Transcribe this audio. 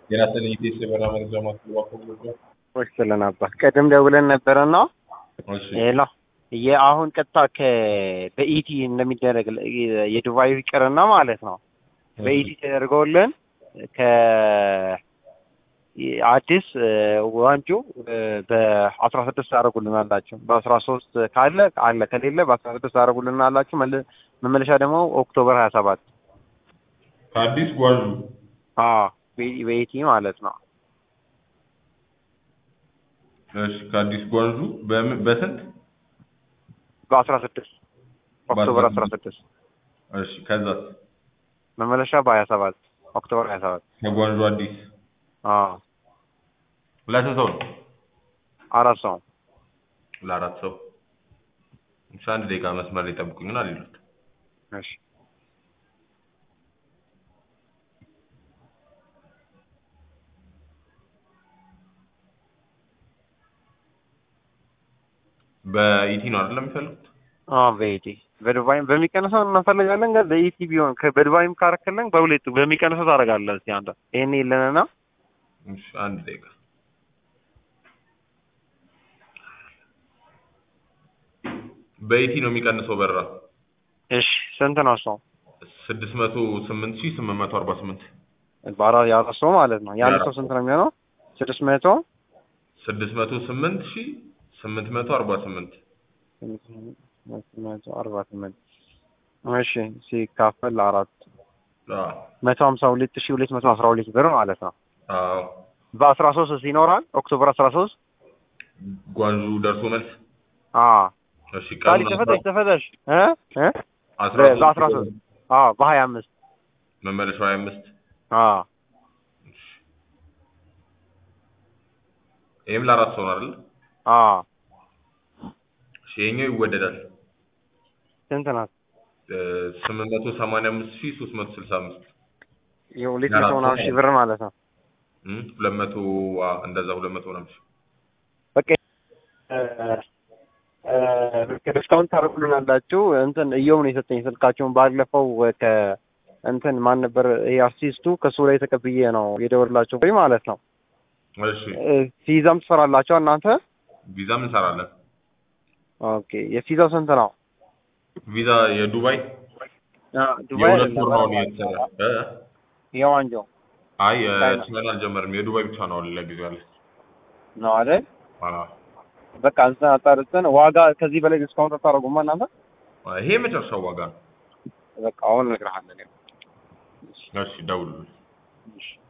የራስን ኢቴስ የበራ መረጃ ማስገባት ወስለን አባት ቀደም ደውለን ነበረና እሺ ሌላ የአሁን ቀጥታ ከ በኢቲ እንደሚደረግ የዱባዩ ይቅርና ማለት ነው በኢቲ ተደርገውልን ከ አዲስ ዋንጩ በአስራ ስድስት ያደረጉልን አላቸው በአስራ ሶስት ካለ አለ ከሌለ በአስራ ስድስት ያደረጉልን አላቸው መመለሻ ደግሞ ኦክቶበር ሀያ ሰባት ከአዲስ ጓዙ በኢቲ ማለት ነው እሺ ከአዲስ ጓዙ በምን በስንት በአስራ ስድስት ኦክቶበር አስራ ስድስት እሺ ከዛስ መመለሻ በሀያ ሰባት ኦክቶበር ሀያ ሰባት ከጓዙ አዲስ አዎ ለስንት ሰው ነው አራት ሰው ለአራት ሰው እሺ አንድ ደቂቃ መስመር ላይ ጠብቁኝና ሌሎት እሺ በኢቲ ነው አይደል የሚፈልጉት አዎ በኢቲ በዱባይም በሚቀንሰው እንፈልጋለን ግን በኢቲ ቢሆን በዱባይም ካረክልን በሁለቱ በሚቀንሰው ታደርጋለህ እስኪ አንተ ይሄን የለንና እሺ አንድ ደቂቃ በኢቲ ነው የሚቀንሰው በራ እሺ ስንት ነው ሰው ስድስት መቶ ስምንት ሺህ ስምንት መቶ አርባ ስምንት ባራ የአራት ሰው ማለት ነው የአንድ ሰው ስንት ነው የሚሆነው ስድስት መቶ ስድስት መቶ ስምንት ሺህ ስምንት መቶ አርባ ስምንት መቶ አርባ ስምንት እሺ ሲካፈል አራት አዎ መቶ ሀምሳ ሁለት ሺህ ሁለት መቶ አስራ ሁለት ብር ማለት ነው አዎ በአስራ ሶስት ይኖራል ኦክቶበር አስራ ሶስት ጓንዙ ደርሶ መልስ አዎ እሺ ቃሊ ቀኑን ተፈተሽ ተፈተሽ እ እ አስራ በአስራ ሶስት አዎ በሀያ አምስት መመለሻው ሀያ አምስት አዎ ይህም ለአራት ሰው ነው አይደል አዎ እሺ ይሄኛው ይወደዳል ስንት ናት ስምንት መቶ ሰማንያ አምስት ሺህ ሶስት መቶ ስልሳ አምስት የሁለት መቶ ምናምን ሺህ ብር ማለት ነው እም ሁለት መቶ አዎ እንደዛ ሁለት መቶ ምናምን ሺህ በቃ ዲስካውንት ታደርጉልናላችሁ እንትን እየው ነው የሰጠኝ ስልካቸውን ባለፈው ከ እንትን ማን ነበር ይሄ አርቲስቱ ከሱ ላይ ተቀብዬ ነው የደወላቸው ወይ ማለት ነው እሺ ፊዛም ትሰራላችሁ እናንተ ቪዛም እንሰራለን ኦኬ የፊዛው ስንት ነው ቪዛ የዱባይ ዱባይ የሁለት ወር ነው አሁን እየተሰራ እ? የዋንጆ አይ የቻይና አልጀመርም የዱባይ ብቻ ነው አሁን ለጊዜው ያለ ነው አይደል አዎ በቃ እንትን አጣርተን ዋጋ ከዚህ በላይ ዲስካውንት አታደርጉማ እናንተ ይሄ የመጨረሻው ዋጋ ነው በቃ አሁን እነግርሃለን እሺ ደውሉልኝ